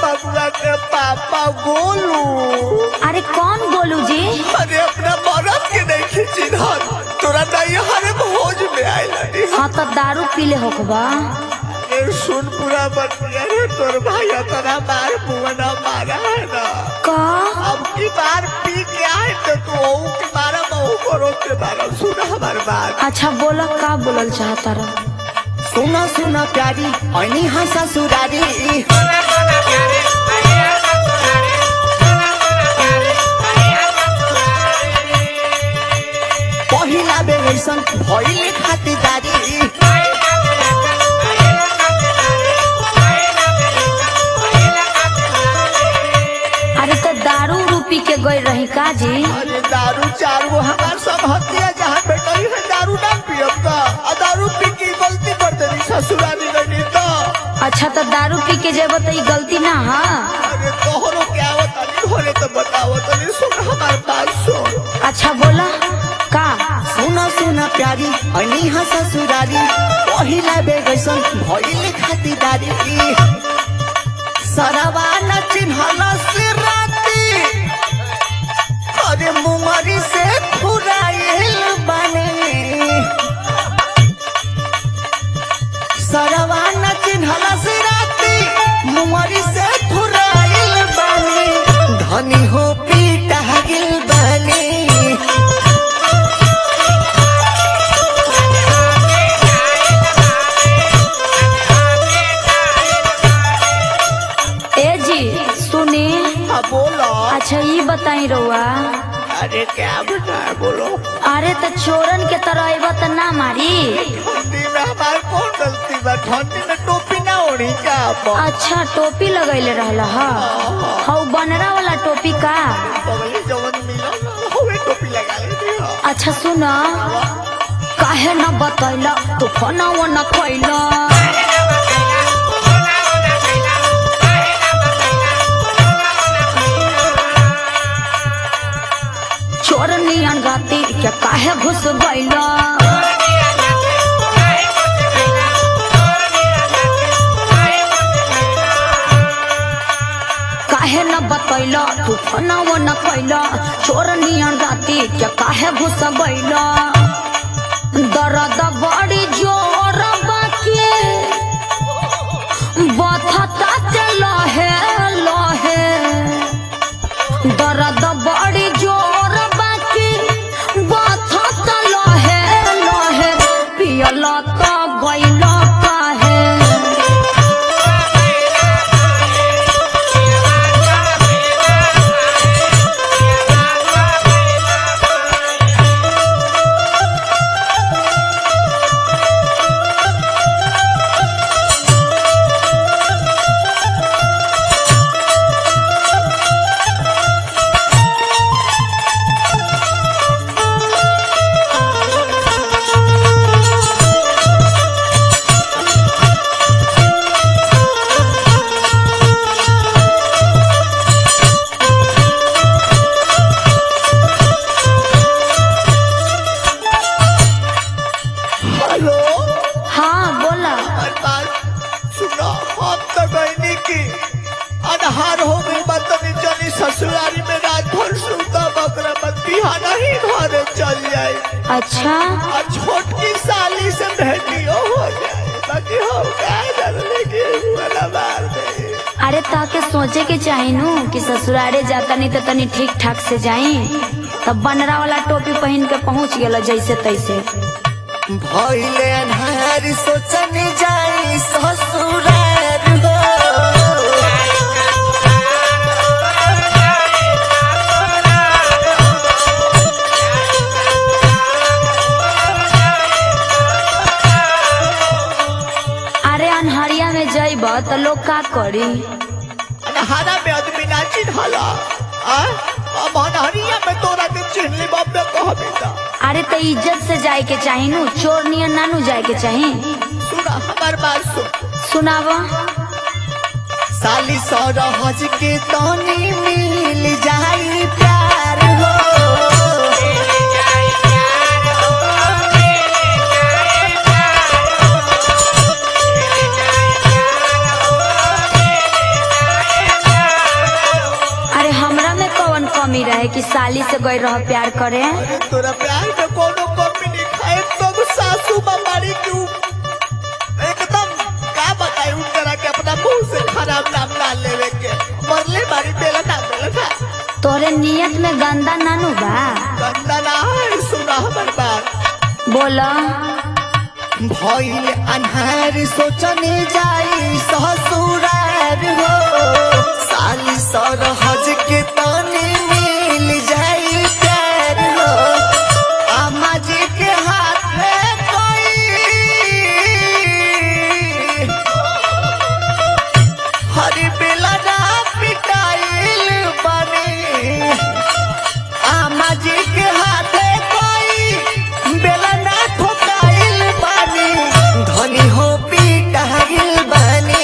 बबुआ के पापा गोलू अरे कौन गोलू जी अरे अपना मरद के नहीं खींची धर तोरा नहीं हरे भोज में आइला हाँ तो दारू पीले होखबा ए सुन पूरा बतिया रे तोर भाई अपना मार बुआ मारा है ना का अब की बार पी के आए तो तू ओऊ के मारा बहु करो के मारा सुन हमार बात अच्छा बोला का बोलल चाहता रहा सुना सुना प्यारी ऐनी हाँ ससुरारी पहिला बेर ऐसन भइले खातिरदारी अरे तो दारू उरू पी के गई रही का जी अरे दारू चार गो हमार सब हतिया जहाँ बेटरी है दारू ना पियब का आ दारू पी के गलती कर देनी ससुरारी गई तो अच्छा तो दारू पी के जेब तो ई गलती ना हा अरे तोहरो क्या आवत नहीं होले तो बताओ तनी सुन हमार बात सुन अच्छा बोला का सुना सुना प्यारी ऐनी हाँ ससुरारी पहिला बेर ऐसन भइले खातिरदारी सरवा न चिन्हल से राती अरे मुंगरी से फुराइल बने सरवा न चिन्हल से राती मुंगरी से फुराइल बने धनी हो पीटा गिल बने ए जी सुनी हाँ बोलो अच्छा ये बताई रहुआ अरे क्या बताए बोलो अरे तो चोरन के तरह अबा तो ना मारी ठंडी में हमार कौन गलती बा ठंडी में टोपी ना ओढ़ी क्या आप अच्छा टोपी लगैले रहल हा हौ बनरा वाला टोपी का बगले जवन मिलो ना होवे टोपी लगा लेते हो अच्छा सुन काहे न बतैला तू फोना वो न कैला चोर नियन राती के काहे घुस गैला काहे न बतैला तू फोना वो न कैला चोर नियन राती के काहे घुस गैला दर्द बड़ी जोर बाकी बथता ते लहे लहे दर्द बड़ी जोर बाकी बथता लहे लहे पियल तो गइल काहे हेलो हाँ बोला हमार बात सुनो हम तो गईनी की अनहार हो गई बतनी चली ससुरारी में रात भर सुता बकरा मत बिहाना ही घरे चल जाए अच्छा और छोटकी साली से भेटियो हो जाए बाकी हम क्या डरने की वाला मार दे अरे ताके सोचे के चाही नु कि ससुरारे जाता नहीं तो तनी ठीक ठाक से जाई तब बनरा वाला टोपी पहन के पहुंच गेल जैसे तैसे भइले अन्हार सोचनी जाई ससुरार हो अरे अनहरिया में जइब तो लोग का करी अन्हारा में आदमी ना चिन्हला आ अब अन्हरिया में तोरा के चिन्हली बाप में कहबी ता अरे तो इज्जत से जाए के चाही नु चोर नियन नानू जाए के चाही सुना हमार बात सुन सुनाव साली सौरहज के तनी मिल जाई प्यार हो गई रह प्यार करे अरे तोरा प्यार में कोनो कमी नहीं खाए तब सासू मारी क्यों एकदम का बताई उन तरह के अपना मुंह से खराब नाम ना लेवे के मरले बारी बेला ना बेला ना तोरे नियत में गंदा नानू बा गंदा ना है सुना हमर बात बोला भइल अन्हार सोचने जाई ससुरार हो साली सरहज के तने मिल जाई प्यार हो आमा जी के हाथ में कोई हरी बेला ना पिटाइल बने आमा जी के हाथे कोई बेला ना ठोकाइल बानी धनी हो पिटाइल बानी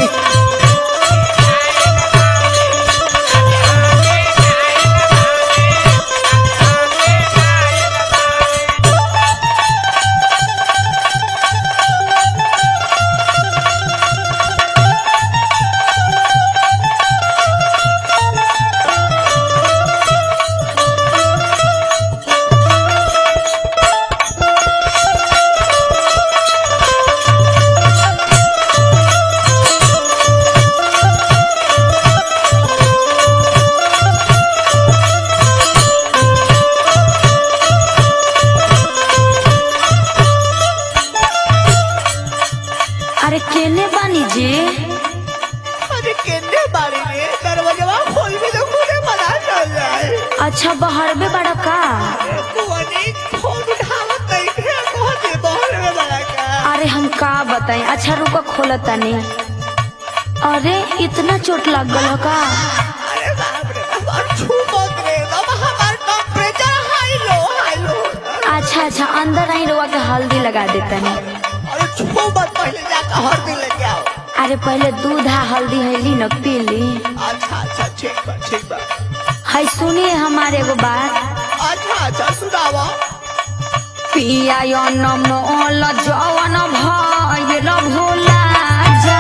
अरे केने बानी जी अरे केने बारी में दरवाजा खोल के तो खुदे मना चल जाए अच्छा बहरबे बड़ा का बुआनी फोन उठावत नहीं थे बहुत ही बहर में बड़ा का अरे हम का बताएं अच्छा रुको खोला तनी अरे इतना चोट लग गल का अरे बाप रे बाप और छू मत रे बाबा हमार temperature high low high low अच्छा अच्छा अंदर आई रुआ के हल्दी लगा देतनी अरे छू मत पहले जाकर हर दिन लेके आओ अरे पहले दूध आ हल्दी हैली न पी ली अच्छा अच्छा ठीक बा ठीक बा है सुनिए हमारे एगो बात अच्छा अच्छा सुनावा पिया न मोल जवन भइल भोला जा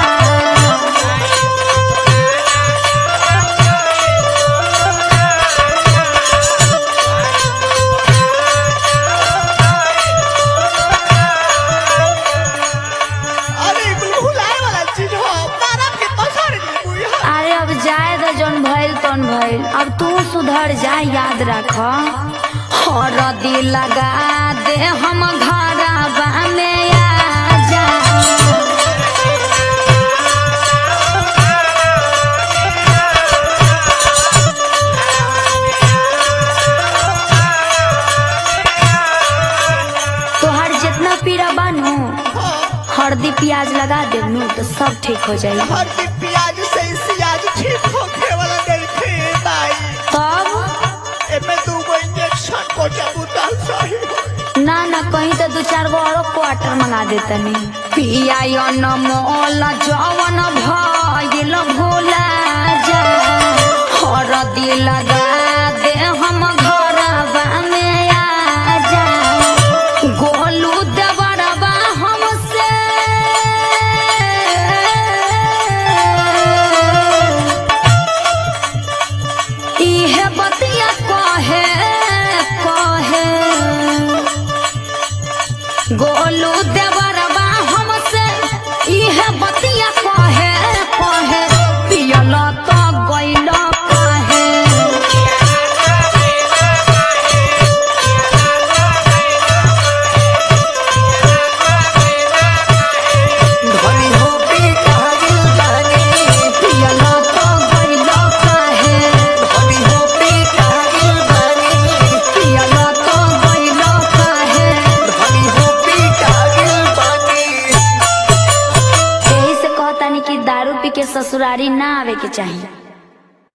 अरे भुलाए वाला चीज हो मारा के पसार दी बुई अरे अब जाए तो जौन भइल तौन भइल अब तू सुधर जा याद रख हर दिल लगा दे हम घरवा में आ जा तोहर जितना पीड़ा बानू हल्दी प्याज लगा देनू तो सब ठीक हो जाई हर दिन प्याज से ही सियाज ठीक होखे वाला नहीं थे भाई तब एमे दू गो इंजेक्शन को चबूता सही होई। ना ना कहीं तो दो चार गो और क्वार्टर मंगा देतनी पिया न मोल जवन भइल भोला जा हर दिल लगा दे हम घरवा में आ जा गोलू देवरवा हमसे इहे बतिया कहे कहे गोलू देवरवा हमसे इहे बतिया कहे कहे पियल तो गइल कहे धनी हो पिटाइल बानी पियल तो गइल कहे धनी हो पिटाइल बानी पियल तो गइल कहे धनी हो पिटाइल बानी यही से कहतानी कि दारू पी के ससुरारी ना आवे के चाहिए